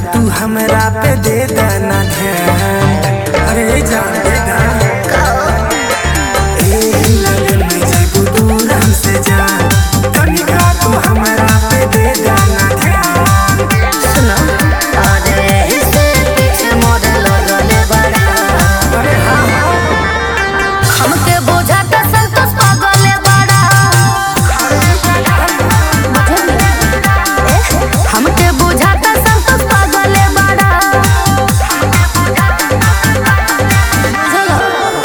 तू हमरा पे दे देना ध्यान अरे जान दे दा ए लगन में जब दूर हमसे जान तनिका तू हमरा पे दे देना ध्यान सुनो अरे से पीछे मोर लगले बड़ा अरे हाँ हमके बुझाता संतोष पागले बड़ा हमके बुझाता संतोष पागले बड़ा चलो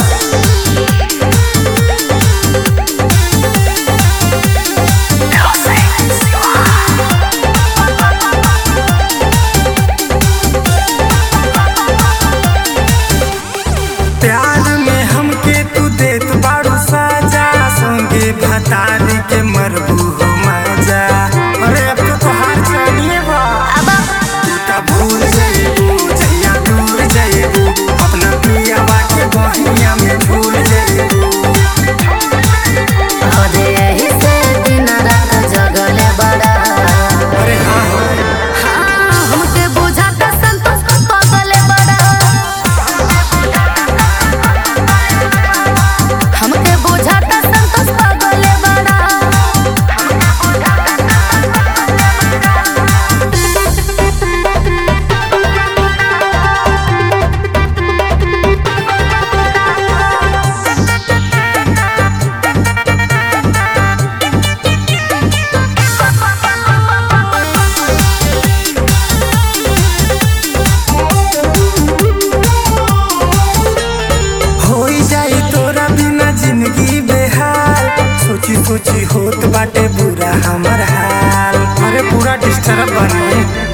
प्यार में हमके तू देत बाड़ू साजा संगे भतारी के मरबू हो मजा अरे अब तो तोहार जानिए बा अब तू ता भूल जाइबू जहिया दूर जाइबू अपना पियावा के बहिया में भूल जाइबू अरे यही से दिन रात जगले बड़ा अरे हाँ हाँ, हमके बुझाता संतोष पागले बड़ा हमके बुझाता संतोष पागले बड़ा होई जाई तोरा बिना जिंदगी बेहाल सोची सोची होत बाटे बुरा हमर हाल अरे पूरा डिस्टर्ब बने